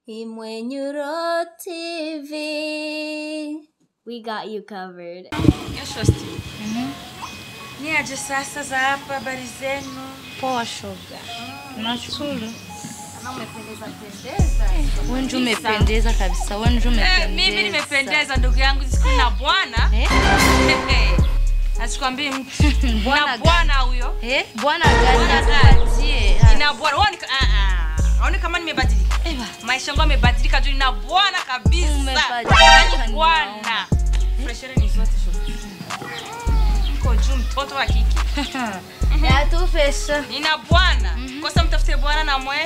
Imwenyuro TV. We got you covered. Shosti. Ni aje sasa za hapa habari zenu? Poa shoga. Nashukuru. Umependeza pendeza. Wewe ndio umependeza kabisa. Wewe ndio Eh, umependeza. mimi nimependeza ndugu yangu siku na bwana. Eh? Asikwambii mtu. Bwana Na gani? bwana huyo. Eh? Bwana gani Bwana gani? atupatie? Ah, Ina bwana. Waoni ah ah. Waoni kama nimebadilika. Eva. Maisha yangu yamebadilika juu ina bwana kabisa. Umebadilika, Yaani bwana. Freshere ni zote shosti. Mko juu mtoto wa kike. Ya tu pesa. Nina bwana. Kosa mtafute bwana na mwe.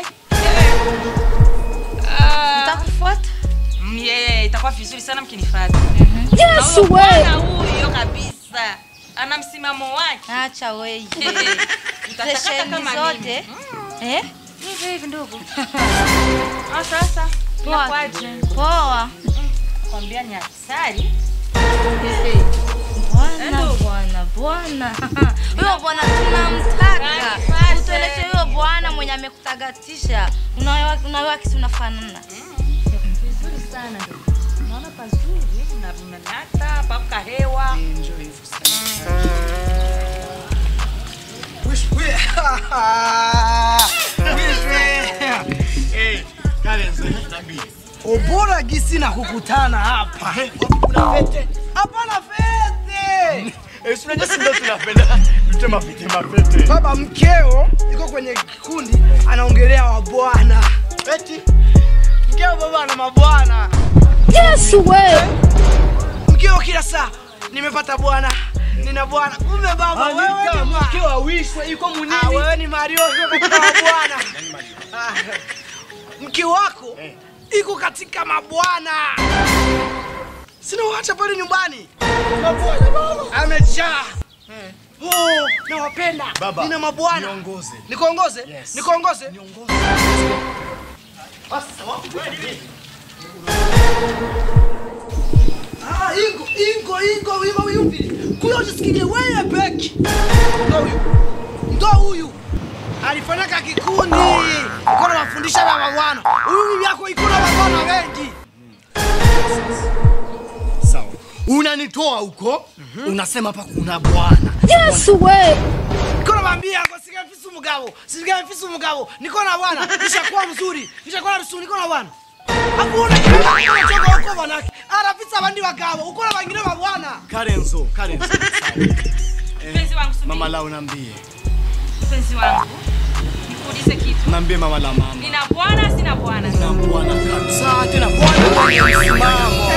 Ah, Nitakufuata. mm, yeah, itakuwa vizuri sana mkinifuata. Yes, Na huyo bwana huyo kabisa. Ana msimamo wake. Acha wewe. Eh, mtatakata Fesheni kama zote. mimi. Eh? Hivi hivi ndugu. Ah, sasa. Poa. Inakuaje? Poa. Kwambia ni hatari. Bwana, Hello. bwana, bwana. Huyo bwana tunamtaka. Kanipate. Utueleze huyo bwana mwenye amekutagatisha. Unawewa unawewa kitu unafanana. Vizuri sana ndugu. Naona pazuri na mnanata paka hewa. Ubora gisi na kukutana hapa. Kuna fete? Hapana fete. Unajua si ndio tunapenda tutema pete mapete. Baba mkeo yuko kwenye kikundi anaongelea wabwana. Eti mkeo baba ana mabwana. Yes, way. Mkeo kila saa nimepata bwana. Nina bwana. Kumbe baba wewe ni ma- mke awishwe yuko Ah, munini? wewe ni Mario yuko katika mabwana. Ah, Mke wako iko katika mabwana. Sina waacha pale nyumbani. Amejaa. Oh, nawapenda. Baba, Nina mabwana. niongoze. Nikuongoze? Yes. Nikuongoze? Ah, ingo, ingo, ingo, ingo, yumvire. Kuyo jisikilie wewe peki. Ndo huyu. Ndo huyu. Alifanyaka kikundi. Iko na mafundisho ya mabwana. Huyu bibi yako iko na mabwana wengi. Sawa. Unanitoa huko, unasema hapa kuna bwana. Yes, way. Niko namwambia ngo sigamfise umugabo. Sigamfise umugabo. Niko na bwana. Nishakuwa mzuri. Nishakuwa mzuri. Niko na bwana. Hapo unachoka huko bwanake. Arafisa abandi bagabo. Uko na bangine babwana. Karenzo, Karenzo. Sawa. Mpenzi wangu subiri. Mama lao nambie. Mpenzi wangu. Nikuulize kitu. Nambie mama la mama. Nina bwana sina bwana. Na bwana kabisa tena bwana mwenye msimamo.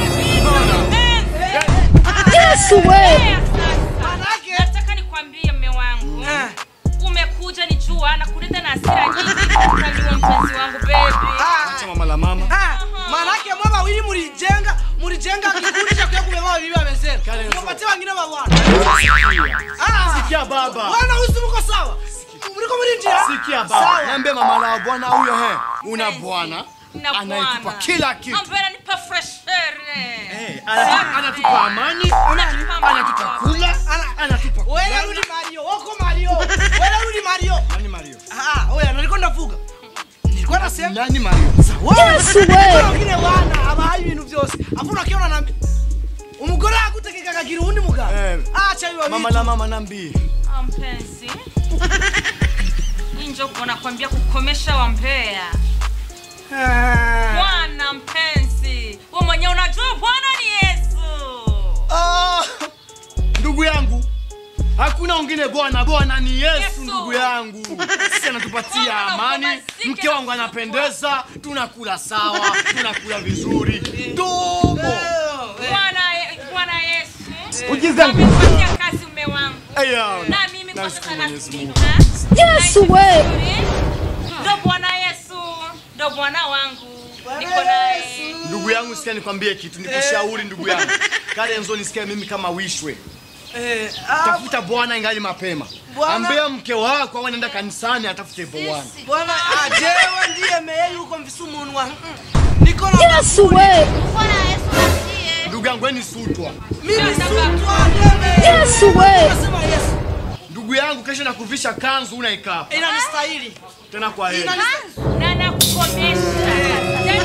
Yes, way. Manake Nataka nikwambie mme wangu. Eh. Umekuja ni jua na kuleta na hasira nyingi. Kaniwa mpenzi wangu baby. Ah, Acha mama la mama. ah, manake mwa bawili mulijenga mulijenga kikundi cha kuya kubeba bibi amesema. Karenzo. Mupatie wengine babwana. Ah. Sikia baba. Bwana usi mko sawa. Mliko mlindia. Sikia baba. Niambie mama la bwana huyo he. Una bwana. Na Anayekupa bwana. kila kitu. Ambaye ananipa fresh air. Eh, ana- anatupa amani, Anatupa anatupa kula, Ana- anatupa Wewe kulala. rudi Mario. Wako Mario. Wewe rudi Mario. Nani Mario? Ah, oya nilikuwa ndavuga. Nilikuwa nasema Nani Mario? Yes, way. wengine wana abahaye ibintu byose. Afu unakiona nambi. Umugore agutegeka akagira uwundi mugabo. Eh. Acha biba Mama bitu. la mama nambie. Ah, mpenzi. Hii ndio nakwambia kukomesha wambea. Ah. Bwana mpenzi. Wewe mwenyewe unajua Bwana ni Yesu. Ah, ndugu yangu hakuna wengine bwana bwana ni yesu, Yesu. ndugu yangu sisi anatupatia Bwana, amani upumzike mke wangu na anapendeza tunakula sawa tunakula vizuri domo Bwana Bwana Yesu. Ujiza nguvu. Amefanyia kazi mume wangu. Aya, Na mimi kwa nashukuru sasa Mwenyezi Mungu. nasikika. Yes, way. Ndo Bwana Yesu. Ndo Bwana wangu. Niko naye. ndugu yangu sikia nikwambie kitu nikushauri ndugu yangu karenzo nisikia mimi kama wishwe Eh, ah, tafuta bwana ingali mapema Bwana- ambia mke wako au anaenda kanisani atafute bwana bwana ajewe ndiye meye yuko mfisi umunwa. Mm. Niko na Yes, way. Bwana Yesu asiye. ndugu yangu weni sutwa mimi sutwa ndeme. Yes, way. Nasema Yesu. ndugu yangu kesho nakuvisha kanzu unaikapa Inanistahili. tena kwa heri Inanistahili. Na nakukomesha. Tena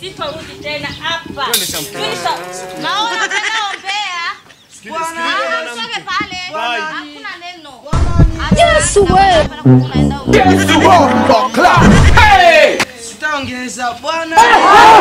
sitorudi tena hapa. Twende shamka. Tulisha- Naona tena ombea. Sikiliza, sikiliza Ah, mwanamke. Usoge pale. Bye. Hakuna neno. Yesu we. Unaenda ombea. Sitaongeza bwana.